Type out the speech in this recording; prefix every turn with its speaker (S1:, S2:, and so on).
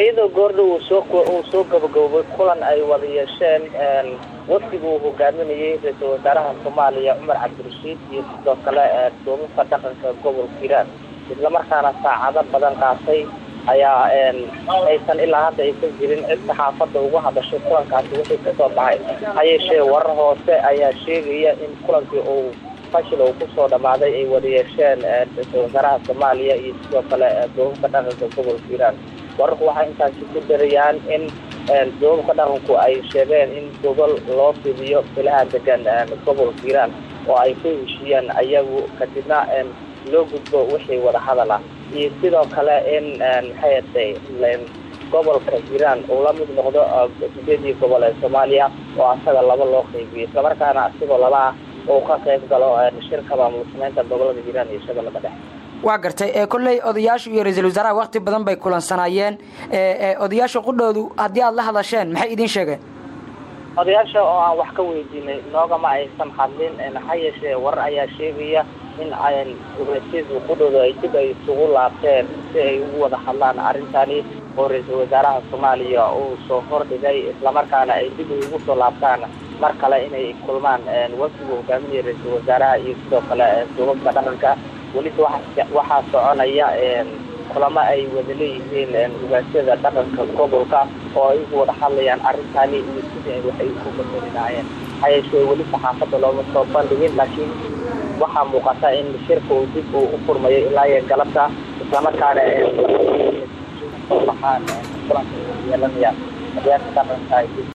S1: iyadoo goordha uu soo uu soo gabagaboobay kulan ay wada yeesheen wafdiga uu hogaaminayay ra-iisul wasaaraha soomaaliya cumar cabdirashiid iyo sidoo kale duubabka dhaqanka gobolka hiiraan islamarkaana saacado badan qaatay ayaa aysan ilaa hadda aysan jirin cid saxaafadda ugu hadashay kulankaasi wixii kasoo baxay ha yeeshee warar hoose ayaa sheegaya in kulankii uu fashil uu kusoo dhamaaday ay wada yeesheen ra-iisul wasaaraha soomaaliya iyo sidoo kale duubabka dhaqanka gobolka hiiraan wararku waxay intaasi ku darayaan in duubabka dhaqanku ay sheegeen in gobol loo fidiyo bilaha degan gobolka hiiraan oo ay ku heshiiyaan ayagu kadibna loo gudbo wixii wada hadal ah iyo sidoo kale in maxay atay gobolka hiiraan uu la mid noqdo sideedii gobol ee soomaaliya oo asaga laba loo qeybiyo islamarkaana asigoo laba ah uu ka qayb galo shirka maamul sameynta gobolada hiiraan iyo shabeellada dhexe
S2: waa gartay kolley odayaashu iyo ra-iisul wasaaraha wakti badan bay kulansanaayeen odayaasha qudhoodu haddii aada la hadasheen maxay idiin sheegeen
S1: odayaasha oo aan wax ka weydiinay noogama aysan hadlin ha yeeshee warar ayaa sheegaya in ugaasidu qudhooda ay dib ay isugu laabteen si ay ugu wada hadlaan arrintani oo ra-iisul wasaaraha soomaaliya uu soo hordhigay islamarkaana ay dib ugu soo laabtaan mar kale inay kulmaan wafdiga hogaaminaya ra-iisul wasaaraha iyo sidoo kale duubabka dhaqanka welise waxaa soconaya kulamo ay wada leeyihiin ugaasyada dhaqanka gobolka oo ay ugu wada hadlayaan arrintani iyo sidii ay waxay ku badali lahaayeen hayeeshee weli saxaafadda looma soo bandhigin laakiin waxaa muuqata in shirka uu dib uu u furmayo ilaa iyo galabta islamarkaana baxaan kulanka yeelanayaan odayaasha dhaqanka